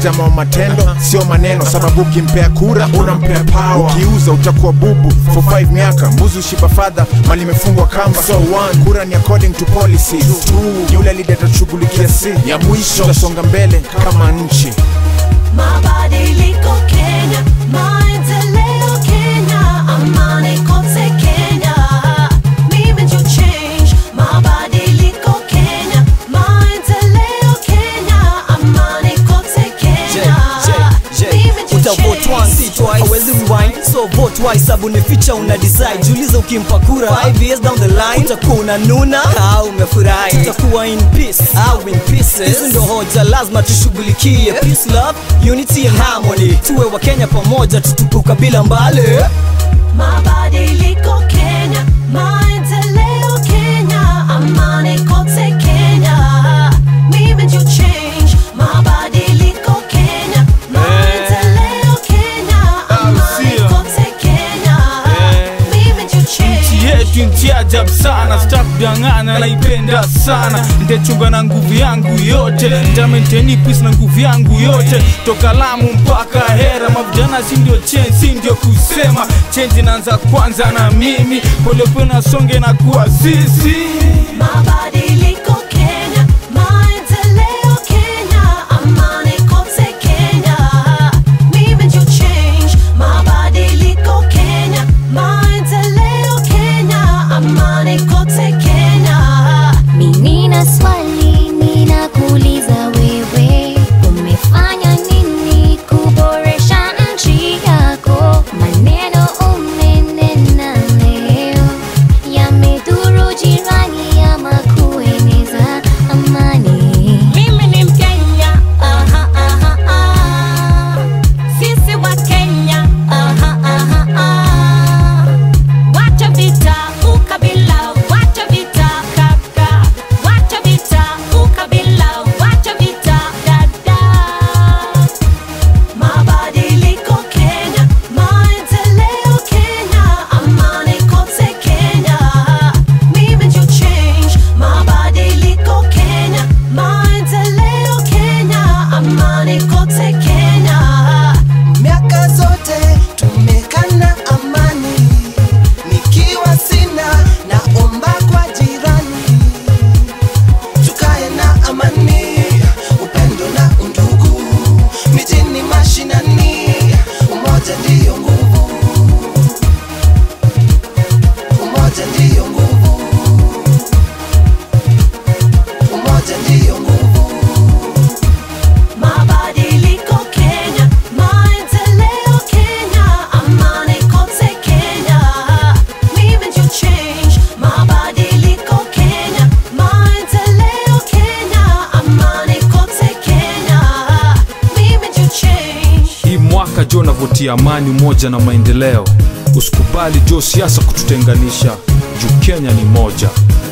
jamaa wa matendo sio maneno sababu ukimpea kura unampea power ukiuza utakuwa bubu for 5 miaka mbuzi ushiba fadha mali imefungwa kamba so one kura ni according to policies two yule leader atashughulikia si ya mwisho tutasonga mbele kama nchi Mabadiliko Kenya, maendeleo Kenya, amani kote Kenya. Mimi ndio change. Mabadiliko Kenya, maendeleo Kenya, amani kote Kenya. Mimi ndio utavote change. once it twice hawezi rewind so vote twice sabu ni feature una decide jiulize ukimpa kura 5 years down the line utakuwa unanuna au umefurahi utakuwa in peace au in pieces hizo ndio hoja lazima tushughulikie peace love unity and harmony tuwe wa Kenya pamoja tutukuka bila mbali Mabadiliko Kenya, maendeleo Kenya, amani kote Kenya. Mimi ndio change. Mabadiliko Kenya, maendeleo Kenya, amani sio. kote Kenya. Mimi ndio nchi change. yetu nchi ajabu sana sitakudangana naipenda sana ntachunga na nguvu yangu yote ntamenteni peace na nguvu yangu yote toka lamu mpaka hera mavijana si ndio change si ndio kusema change inaanza kwanza na mimi polepole nasonge na kuwa sisi Mabadiliko Kenya, maendeleo Kenya, amani kote Kenya. Mimi ndio change. Mabadiliko Kenya, maendeleo Kenya, amani kote Kenya. Nina swali ninakuuliza wewe, umefanya nini kuboresha nchi yako? Maneno umenena leo yamedhuru jirani ama kueneza amani. Mimi ni Mkenya, aha, aha, ah. Sisi wa Kenya, aha, aha, ah. Wacha vita, ukabila, wacha vita kaka. Wacha vita, ukabila, wacha vita dada. Mabadiliko Kenya, maendeleo Kenya, amani kote Kenya. Mimi ndio change. Mabadiliko Kenya, maendeleo Kenya, amani kote Kenya. miaka zote tumekana amani, nikiwa sina naomba kwa jirani, tukae na amani, upendo na undugu, mijini mashinani, umoja ndiyo nguvu, umoja ndiyo nguvu, umoja ndiyo nguvu. Mabadiliko Kenya, maendeleo Kenya, amani kote Kenya. Mimi ndio change. Mabadiliko Kenya, maendeleo Kenya, amani kote Kenya. Mimi ndio change. hii mwaka jo navutia amani umoja na maendeleo usikubali jo siasa kututenganisha juu kenya ni moja